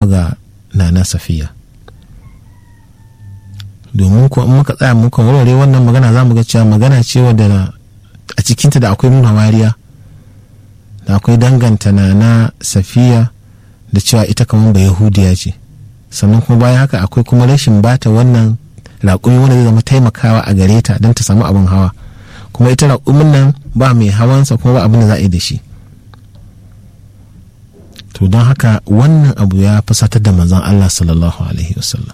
ga nana safiya domin ko in muka tsaya muka warware wannan magana za mu ga cewa magana ce wadda a cikinta da akwai nuna wariya da akwai danganta nana safiya da cewa ita kamar ba yahudiya ce sannan kuma bayan haka akwai kuma rashin bata wannan raƙumi wanda zai zama taimakawa a gare ta don ta samu abin hawa kuma ita raƙumin nan ba mai hawansa kuma ba abin da za a yi da shi to don haka wannan abu ya fusatar da manzon Allah sallallahu alaihi wasallam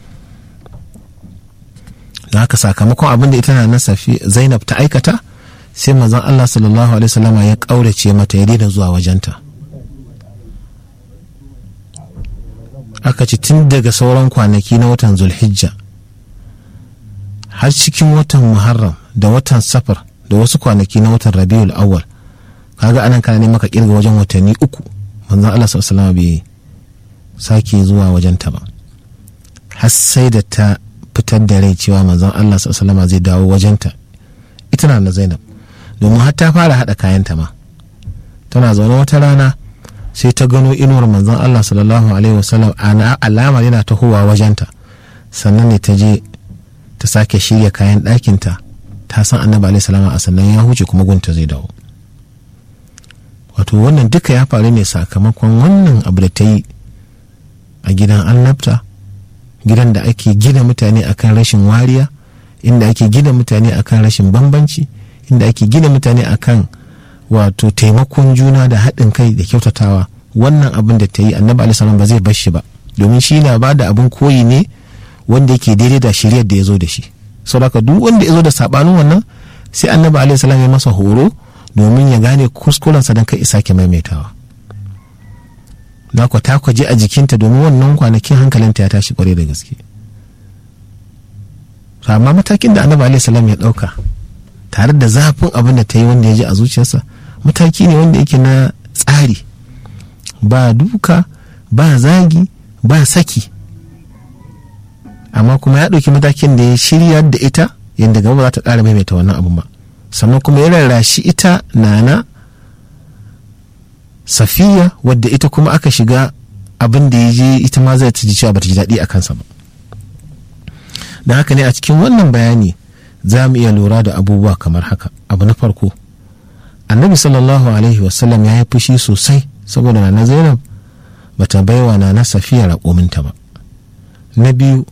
da haka sakamakon abin da ita na safi zainab ta aikata sai manzon Allah sallallahu alaihi wasallam ya ƙaurace mata ya daina zuwa wajenta aka ci tun daga sauran kwanaki na watan zulhijja har cikin watan muharram da watan safar da wasu kwanaki na watan rabiul awwal kaga anan kana ne maka kirga wajen watanni uku manzon Allah sallallahu alaihi bai sake zuwa wajen ta ba har sai da ta fitar da rai cewa manzon Allah sallallahu zai dawo wajen ta ita na Zainab domin har ta fara hada kayanta ma tana zaune wata rana sai ta gano inuwar manzon Allah sallallahu alaihi wasallam alama yana tahowa wajenta sannan ne ta je ta sake shirya kayan ɗakinta ta san annabi alaihi salama a sannan ya huce kuma gunta zai dawo wato wannan duka ya faru ne sakamakon wannan abu da ta yi a gidan annabta gidan da ake gina mutane akan rashin wariya inda ake gina mutane akan rashin bambanci inda ake gina mutane akan wato taimakon juna da haɗin kai da kyautatawa wannan abin da ta yi annabi alaihi ba zai bar shi ba domin shi na ba da abin koyi ne wanda yake daidai da shiriyar da ya zo da shi saboda duk wanda ya zo da sabanin wannan sai annabi alaihi salam ya masa horo domin ya gane kuskurensa don kai isa ke maimaitawa na ku ta kwaje a jikinta domin wannan kwanakin hankalinta ya tashi kwarai da gaske amma matakin da annabi alaihi salam ya dauka tare da zafin abin da ta yi wanda ya ji a zuciyarsa mataki ne wanda yake na tsari ba duka ba zagi ba saki amma kuma ya ɗauki matakin da ya shirya da ita yadda gaba za ta ƙara maimaita wannan abin ba sannan kuma ya rarrashi ita nana safiya wadda ita kuma aka shiga abin da ya je ita ma zai ta ji cewa bata ji daɗi a kansa ba da haka ne a cikin wannan bayani za mu iya lura da abubuwa kamar haka abu na farko annabi sallallahu alaihi wasallam ya yi fushi sosai saboda nana zainab bata baiwa nana safiya raƙominta ba na biyu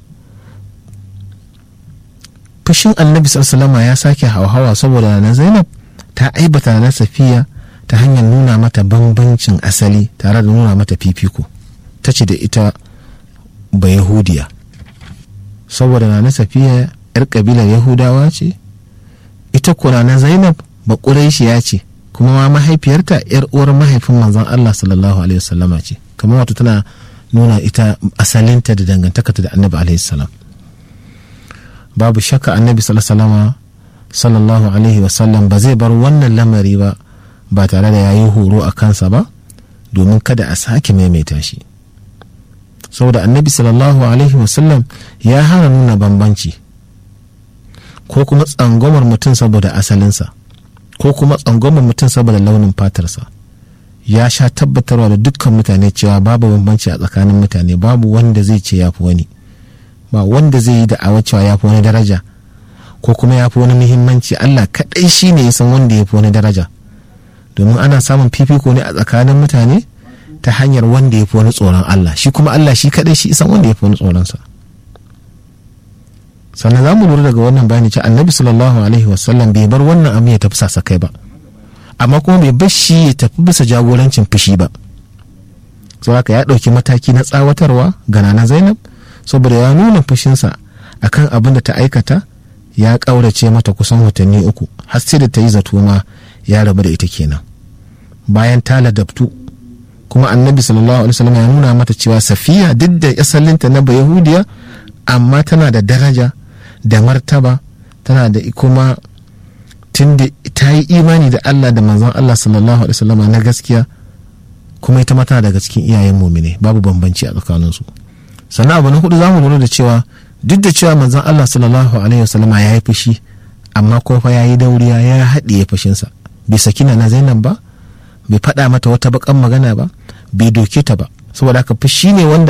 fushin annabi sallama ya sake hauhawa saboda na zainab ta aibata na safiya ta hanyar nuna mata bambancin asali tare da nuna mata fifiko ta ce da ita ba yahudiya saboda na safiya yar kabilar yahudawa ce ita kuna na zainab ba ya ce kuma ma mahaifiyarta yar uwar mahaifin manzon allah sallallahu alaihi wasallama ce kamar wato tana nuna ita asalinta da dangantakarta da annabi alaihi salam babu shakka annabi sallallahu alaihi wasallam ba zai bar wannan lamari ba ba tare da ya yi horo a kansa ba domin kada a sake maimaita shi saboda annabi sallallahu alaihi wasallam ya hana nuna bambanci ko kuma tsangwamar mutum saboda asalinsa ko kuma tsangwamar mutum saboda launin fatarsa ya sha tabbatarwa da dukkan mutane cewa babu bambanci a tsakanin mutane babu wanda zai ce ya fi wani ba wanda zai yi da'awa cewa ya fi wani daraja ko kuma ya fi wani muhimmanci Allah kaɗai shi ne ya san wanda ya fi wani daraja domin ana samun fifiko ne a tsakanin mutane ta hanyar wanda ya fi wani tsoron Allah shi kuma Allah shi kaɗai shi san wanda ya fi wani tsoronsa sannan za mu lura daga wannan bayani cewa annabi sallallahu alaihi wasallam bai bar wannan abu ya tafi sasakai ba amma kuma bai bar shi ya tafi bisa jagorancin fushi ba saboda ya ɗauki mataki na tsawatarwa ga nana zainab saboda ya nuna fushinsa akan abin da ta aikata ya ƙaurace mata kusan watanni uku har sai da ta yi zato ma ya rabu da ita kenan bayan ta ladabtu kuma annabi sallallahu alaihi wasallam ya nuna mata cewa safiya duk da asalinta na bayahudiya amma tana da daraja da martaba tana da kuma tunda ta yi imani da Allah da manzon Allah sallallahu alaihi wasallam na gaskiya kuma ita ma tana daga cikin iyayen mumine babu bambanci a tsakaninsu sannan abu na hudu za mu lura da cewa duk da cewa manzon Allah sallallahu alaihi wasallama ya yi fushi amma ko fa ya yi dauriya ya haɗiye fushinsa bai sakina na Zainab ba bai faɗa mata wata bakan magana ba bai doke ta ba saboda haka fushi ne wanda